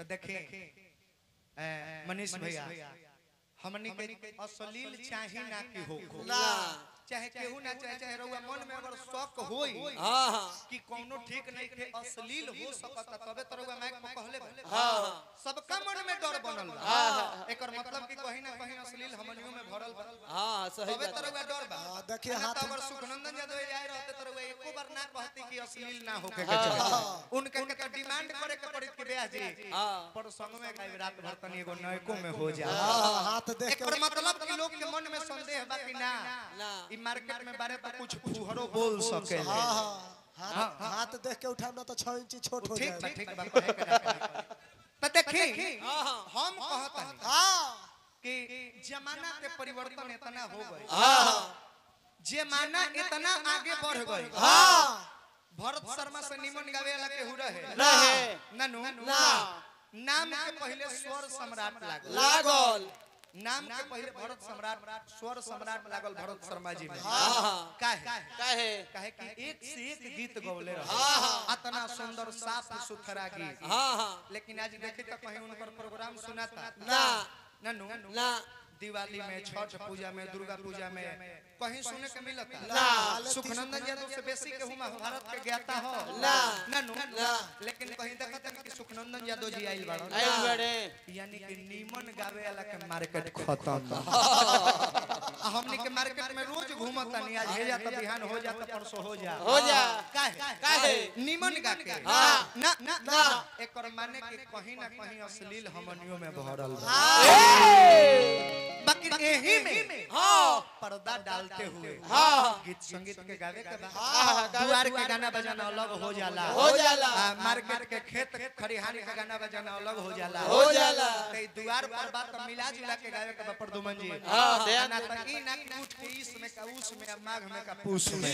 तो देखे ए, मनीष भैया हमनी के अश्लील चाही ना कि हो ना चाहे केहू ना चाहे चाहे रउआ मन में अगर शौक होई हाँ हाँ कि कोनो ठीक नहीं के अश्लील हो सकता तबे तो रउआ माइक में कहले बा। हाँ हाँ सबका मन में डर बनल बा हाँ। एकर मतलब कि कहीं ना कहीं अश्लील हमनियों में भरल बा हाँ सही तबे बात तो रउआ डर बा हाँ, देखिए ना तो हाथ- अगर सुखनंदन यादव आए रहते तो रउआ एको बार ना कहती कि अश्लील ना होके के चाही उनके के तो डिमांड करे के पड़ी कि बेया जी हाँ पर संग में गाइब रात भर तनी एगो नयको में हो जा हाँ, हाथ देख एकर के मतलब कि लोग के मन में संदेह बा कि ना ना ई मार्केट में बारे तो कुछ फुहरो बोल सके हाँ हाँ हाथ हाथ देख के उठाम ना तो छह इंची छोट हो ठीक बा जाए ठीक बा कहे के ना कहे। तो देखी हाँ हाँ हम कहतनी हाँ कि जमाना के परिवर्तन इतना हो गए हाँ जमाना इतना आगे बढ़ गए हाँ भरत शर्मा से निमन गावे वाला केहू रहे रहे। ननु ना नाम के पहले स्वर सम्राट लागल लागल नाम के पहले भरत सम्राट स्वर सम्राट लागल भरत शर्मा जी में हाँ हाँ काहे काहे काहे कि एक से एक गीत गौले रहे हाँ, हाँ। इतना सुंदर साफ सुथरा गीत हाँ हाँ लेकिन आज देखे तो कहीं उनकर प्रोग्राम सुनाता ना ननु ना दिवाली में छठ पूजा में दुर्गा पूजा में कहीं सुने के मिलता ना। सुखनंदन यादव से बेसी के हुमा भारत के ज्ञाता हो ना। ननु ना। लेकिन कहीं देखता कि सुखनंदन यादव जी आइल बाड़न आइल बड़े यानी कि नीमन गावे वाला के मार्केट खत्म बा। आ हमनी के मार्केट में रोज घूमता नहीं आज हे जाता बिहान हो जाता परसों हो जा हो जा काहे काहे? नीमन गा के हाँ। ना ना ना। एकर माने कि कहीं ना कहीं अश्लील हमनियों में भरल बा हाँ बाकी एही में हाँ पर्दा डालते हुए हाँ। गीत संगीत के गावे के बाद हाँ, गावे दुआर के के गाना बजाना अलग हो जाला हो जाला। आ, मार्केट के खेत खरिहान के गाना बजाना अलग हो जाला हो जाला। कई दुआर पर बात तो मिला जुला के गावे के बा प्रदुमन जी हाँ, ध्यान ना तो ई ना कि उठ के इस में का उस में माघ में का पूस में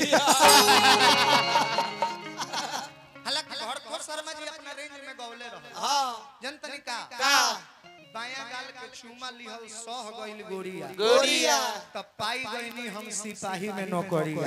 हालांकि भरत शर्मा जी अपना रेंज में गौले रहे हाँ जनतनी का का बाया गाल के चूमा लिहल सह गइल गोरिया गोरिया तब पाई गईनी हम सिपाही में नौकरिया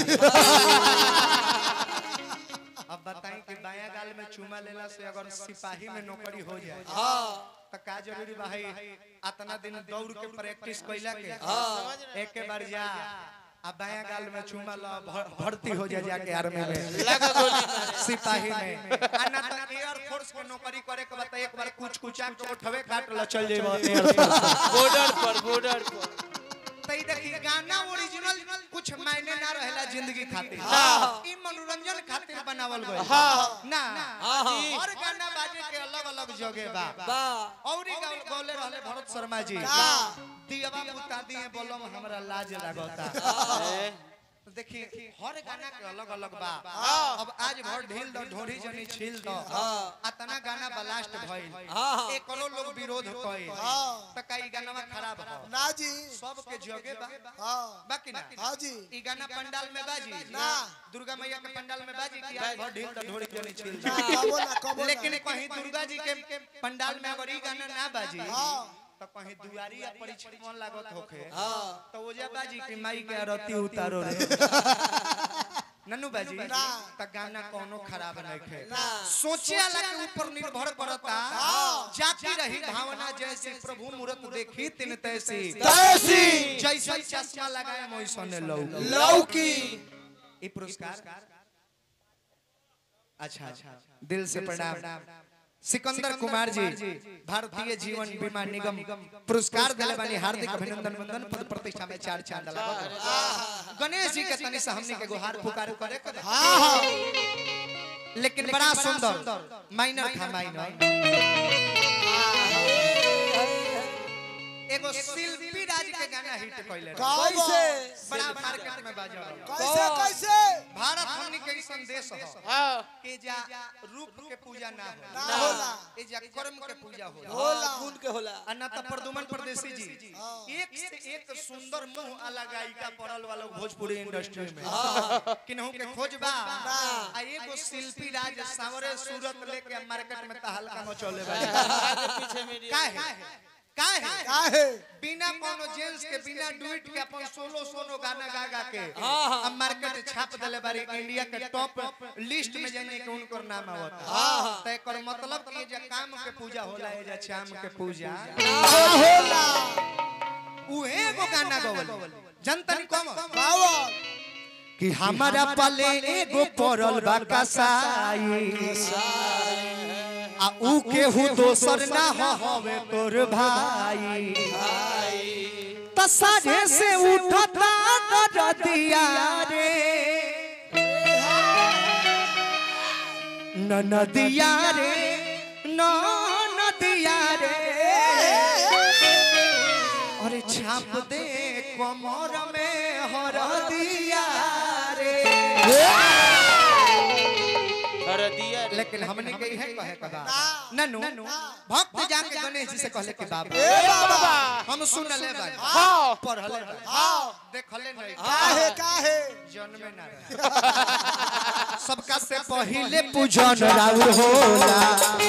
अब बताई कि बाया गाल में चूमा लेला से अगर सिपाही में नौकरी हो जाए हाँ तो का जरूरी बा भाई इतना दिन दौड़ के प्रैक्टिस कैला के हाँ। एक के बार जा अब बाया गाल में चूमा ला भर- भर्ती हो जा जाके आर्मी में लगा गोली मारे सिपाही में आ ना तो एयर फोर्स के नौकरी करे के बता एक बार कुछ कुछ के उठवे काट ल चल जेबो एयर फोर्स बॉर्डर पर बॉर्डर पर तई देखी गाना ओरिजिनल कुछ मायने ना रहेला जिंदगी खातिर हाँ। ई मनोरंजन खातिर बनावल गइल हाँ। ना हाँ, हाँ। हर गाना बाजे के अलग अलग जगह बा बा औरी गाव- गौले रहले भरत शर्मा जी का? दियवा बुता दिए बोलम हमरा लाज लागता ए, तो देखिए हर गाना के अलग अलग बा हाँ। अब आज भर ढील दो ढोरी जनी छील दो हाँ। अतना गाना ब्लास्ट भइल हाँ, हाँ। एकरो लोग विरोध कइल हाँ। त कई गाना खराब हो ना जी सब के जगह बा हाँ बाकी ना हाँ जी ई गाना पंडाल में बाजी ना। दुर्गा मैया के पंडाल में बाजी कि आज भर ढील दो ढोरी जनी छील ना, दो कबो ना कबो ना लेकिन कहीं दुर्गा जी के पंडाल में अगर ई गाना ना बाजी हाँ। तो कहीं दुआरी या परीक्षा मन लागत होखे हाँ तो ओजा बाजी की माई के आरती उतारो रे नन्नू बाजी ना। त गाना कोनो खराब नहीं खे ना। सोचे वाला के ऊपर निर्भर करता जाती रही भावना जैसे प्रभु मूरत देखी तिन तैसी तैसी जैसे चश्मा लगाए वैसने लौ लौकी ई पुरस्कार अच्छा अच्छा दिल से प्रणाम सिकंदर कुमार जी भारतीय जीवन बीमा निगम पुरस्कार दिले बानी हार्दिक अभिनंदन वंदन पद प्रतिष्ठा में चार चांद लगा गणेश जी के तनी से हमनी के गुहार पुकार करे के बा। हाँ हाँ लेकिन बड़ा सुंदर माइनर था माइनर एगो शिल्पी राज के गाना हिट कइले रहे। कैसे बड़ा मार्केट में बाजा रहा। कैसे कैसे भारत हमनी के ई संदेश हो हाँ कि जा रूप के पूजा ना हो ना होला ए जा कर्म के पूजा हो होला खून के होला अनाथ प्रदुमन परदेसी जी एक से एक सुंदर मुंह वाला गायिका पड़ल वाला भोजपुरी इंडस्ट्री में किन्हू के खोजबा आ एगो शिल्पी राज सावरे सूरत लेके मार्केट में तहलका मचौले बा आगे पीछे मीडिया काहे काहे काहे बिना कोनो जेंट्स के बिना डुइट के अपन सोलो सोलो गाना गा गा के हाँ, हाँ। अब मार्केट छाप देले बारी इंडिया के टॉप लिस्ट में जाने के उनकर नाम आवता हाँ, हाँ। त एकर मतलब कि जे काम के पूजा होला ए जे शाम के पूजा होला उहे एगो गाना गवल जनतन कम पावर कि हमारा पले एगो पड़ल बा कसाई आ ऊ केहू दोसर ना हो हवे तोर भाई त साझे से उठता नदिया रे न नदिया रे न नदिया रे अरे छाप दे कमर में हरदिया रे कर दिया रे। लेकिन हमने कही है कहे कदा ननु भक्त जाके गणेश जी से कहले कि बाबा ए बाबा हम सुन ले भाई हाँ पढ़ले भाई हाँ देखले नहीं काहे काहे जन्मे ना रहे। सबका से पहिले पूजन राउर होला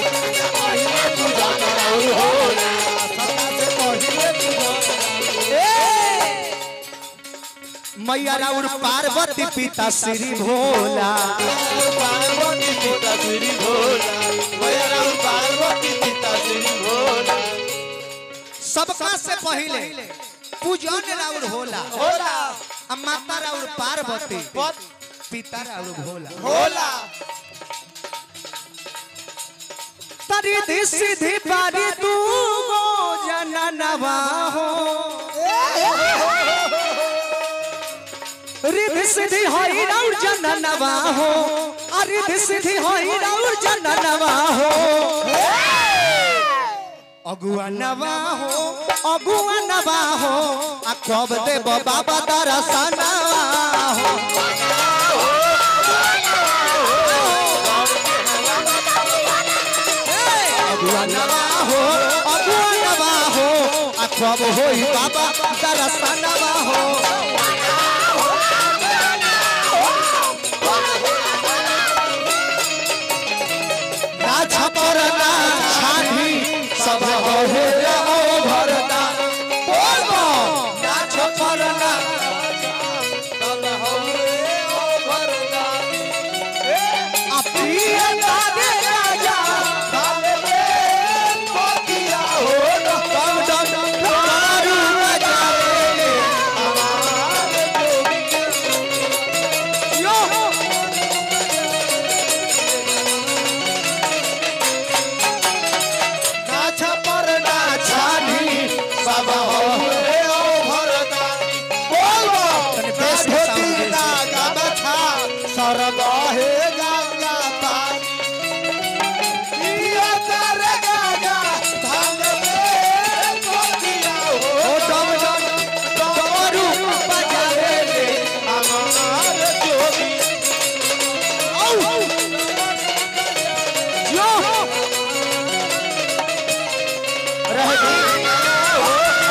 ए! मैया राउर पार्वती पिता श्री भोला पार्वती पिता श्री भोला भैया राम पार्वती पिता श्री भोला सबका से पहिले पूजन राउर होला भोला आ माता राउर पार्वती पत पिता राउर भोला होला तरी सीधी पारी तू गो जननवा हो रिधि सिद्धि होई राउर जननवा हो आ रिधि सिद्धि होई राउर जननवा हो अगुआ नवा हो अगुआ नवा हो आ कब देब बाबा दरसनवा हो अगुआ नवा हो अगुआ नवा हो आ कब होई बाबा दरसनवा हो ना छपर ना छानी सब हो जाओ भरता बोलो ना छपर ना अपिया तारे राजा कम दम दारू बजावे यो ना छपर ना छानी सब हो बोलो तने बेस के साउंड ओ डम डम दारू बजावे रे औ यो रह गई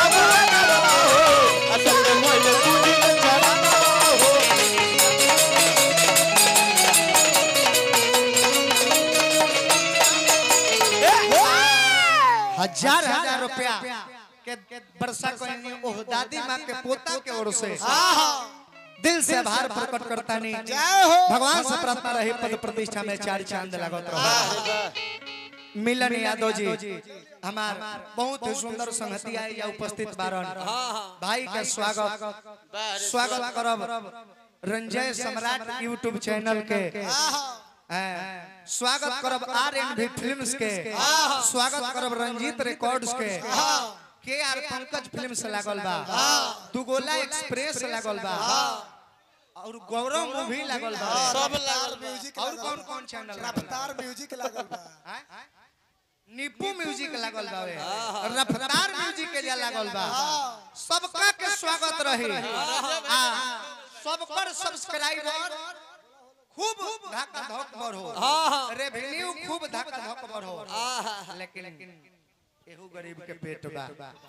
हजार हजार रुपया के वर्षा कोई ओह दादी माँ के पोता के ओर से दिल से आभार प्रकट करता नहीं जय हो भगवान से प्रार्थना रही पद प्रतिष्ठा में चार चांद लागत रहो मिलन यादव जी हमार बहुत ही सुंदर संगति आई या उपस्थित बारन भाई का स्वागत स्वागत करब रंजय सम्राट यूट्यूब चैनल के हैं। स्वागत करब आर एन भी फिल्म्स के स्वागत करब रंजीत रिकॉर्ड्स के के आर पंकज फिल्म से लागल बा दुगोला एक्सप्रेस लागल बा और गौरव मूवी लागल बा सब लागल बा। म्यूजिक और कौन कौन चैनल लागल बा? रफ्तार म्यूजिक लागल बा हैं? निप्पू म्यूजिक लागल बा वे रफ्तार म्यूजिक के जा लागल बा सबका के स्वागत रही आ सबकर सब्सक्राइबर खूब धक्का धक बढ़ो रेवेन्यू खूब धक्का धक बढ़ो लेकिन एहू गरीब के पेट बा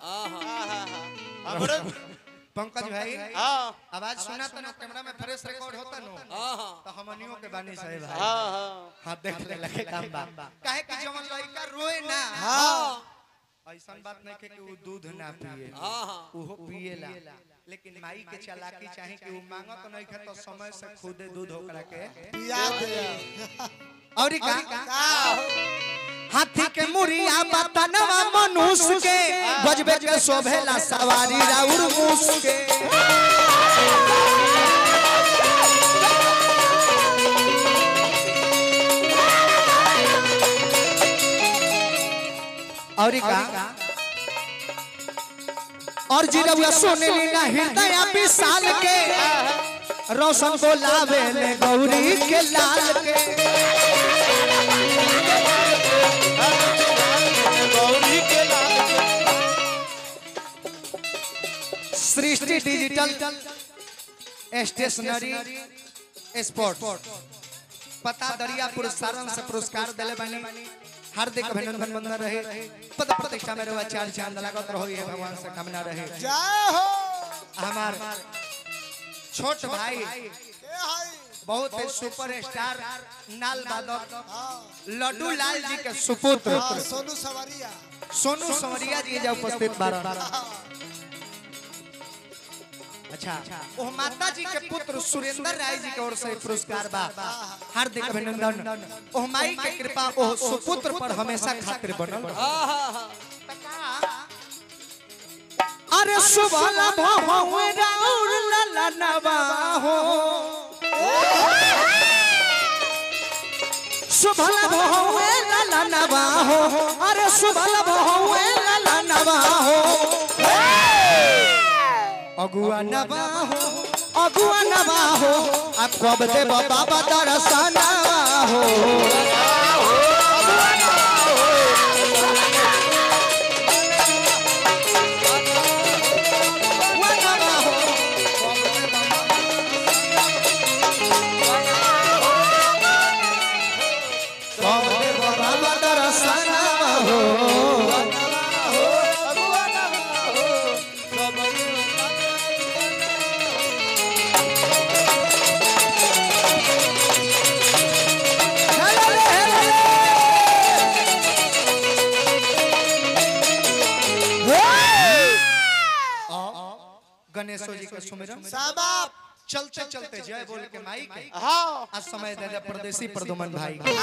हमरो पंकज भाई हाँ आवाज सुना तो ना कैमरा में फ्रेश रिकॉर्ड होता नो तो हमनियों के बानी सही भाई हाँ हाँ हाँ देख ले लगे काम बा काहे कि जवन लड़का रोए ना ऐसा बात नहीं है कि वो दूध ना पिए हाँ हाँ उहो पिएला लेकिन माई के चालाकी चाहे कि वो मांगत नहीं है तो समय से खुदे दूध होकरा के पिया दे और का का हाथी के मुरिया बतनवा मनुष्य के गजबे के शोभेला सवारी राउर मूस के और का और जीरवा सोने लीला हृदय विशाल के रोशन को लावे ले गौरी के लाल के गौरी के लाल सृष्टि डिजिटल स्टेशनरी स्पोर्ट पता दरियापुर सारण से पुरस्कार दिले बनी हार्दिक अभिनंदन बंदन रहे पद प्रतिष्ठा में रहुआ चार चांद लागत रहो ये भगवान से कामना रहे जय हो हमार छोट भाई के हाय बहुत ही सुपर स्टार नाल वादक हाँ लड्डू लाल जी के सुपुत्र हाँ, सोनू सवरिया सोनू संवरिया जी जा उपस्थित बारह अच्छा वो माता जी के पुत्र सुरेंद्र राय जी की ओर से पुरस्कार बा हार्दिक अभिनंदन ओ माई के कृपा ओ सुपुत्र पर हमेशा खातिर बनल रहे। हाँ हाँ हाँ अरे सुबला भहुए राउर लला नवा हो सुबला भहुए लला नवा हो अरे सुबला भहुए लला नवा हो अगुआ नवा हो अगुआ नवा हो अब कब दे बाबा दरसना हो अगुआ नवा हो कब दे बाबा कब दे बाबा दरसना हो हेलो हेलो गणेश जी के सुमिरन साबाप चलते चलते जय बोल के माई के हाँ आज समय दे दे परदेसी प्रदुमन भाई